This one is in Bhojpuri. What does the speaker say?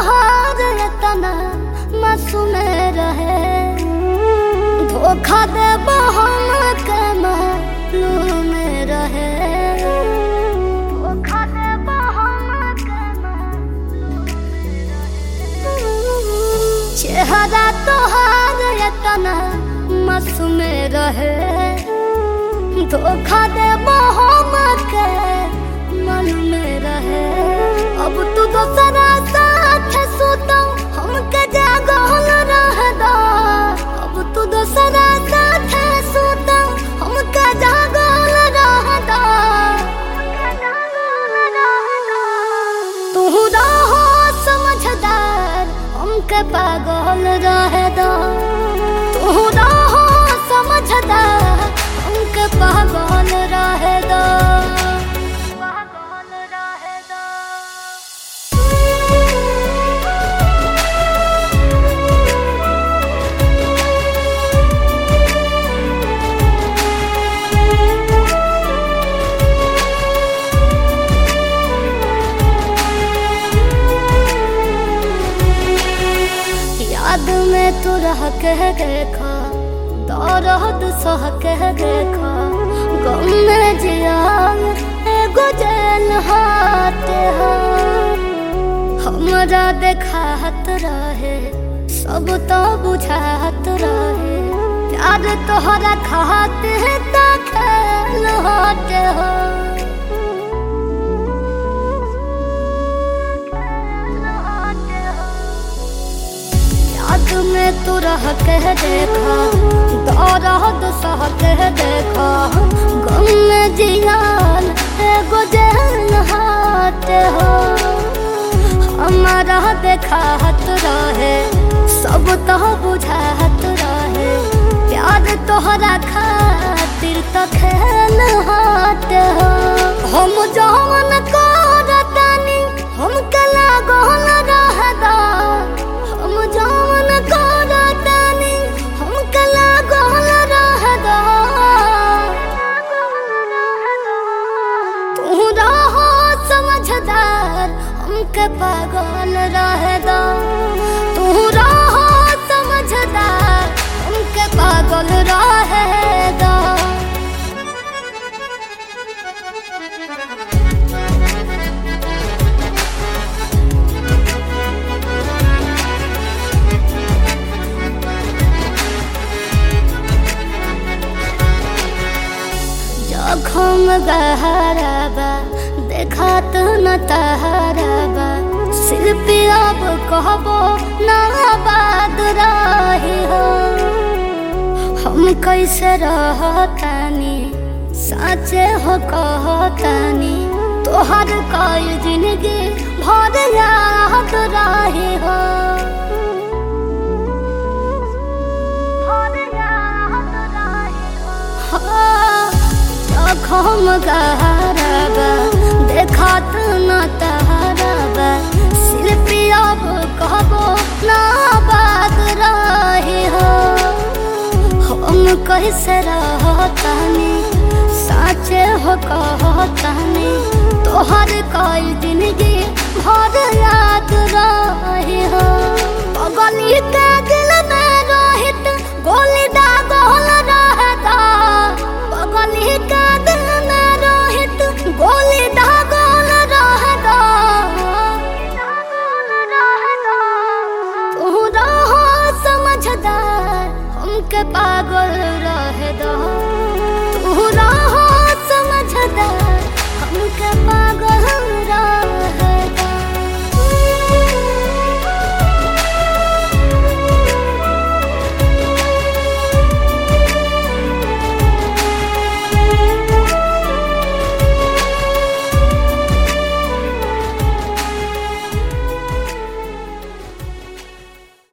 तोहार तना मासूम रहे धोखा दे हम के मालूम रहे धोखा दे हम के चेहरा तोहार तना मासूम रहे धोखा दे हम के मालूम रहे अब तू दोसरा साथ सुतो हमके जागल रह दो अब तू दोसरा साथ सुतो हमके जागल रह दो तू रहो समझदार हमके पागल रह दो तू रहो समझदार हमके पागल रह दो पागल रह दो याद में तू रह के देखा दौरद सह के देखा गम में जिया एगो जेल हाथ हो हमरा देखात रहे सब तो बुझात रहे प्यार तोहरा खाते ता खेल हाथ हो याद में तू रह के देखा दौरद सह के देखा गम में जियान एगो जेल हाथ हो हमारा देखात रहे सब तो बुझात रहे प्यार तोहरा खातिर तो खेल हाथ हो हम जवन करतानी हम कला गहल रह दो हम जवन करतानी हम कला गहल रह दो तू रहो समझदार हमके पागल रह दो तू रहो समझदार हमके पागल रह दो जखम गहराबा देखात न तहराबा शिल्पी अब कहबो ना बाद रही हो हम कैसे रहतानी साचे हो कहतानी तोहर कई जिंदगी भर याद रही हो भर याद रही हो जखम गहराबा देखात न तहराबा शिल्पी अब कहबो ना बात रही हो हम कैसे रहतानी साचे हो कहतानी तोहर कई जिंदगी भर याद रही हो पगली के दिल में रोहित गोली दागल रहता पगली के दिल में रोहित गोली दागल रहता तू रहो समझदार हमके पागल रह दो तू रहो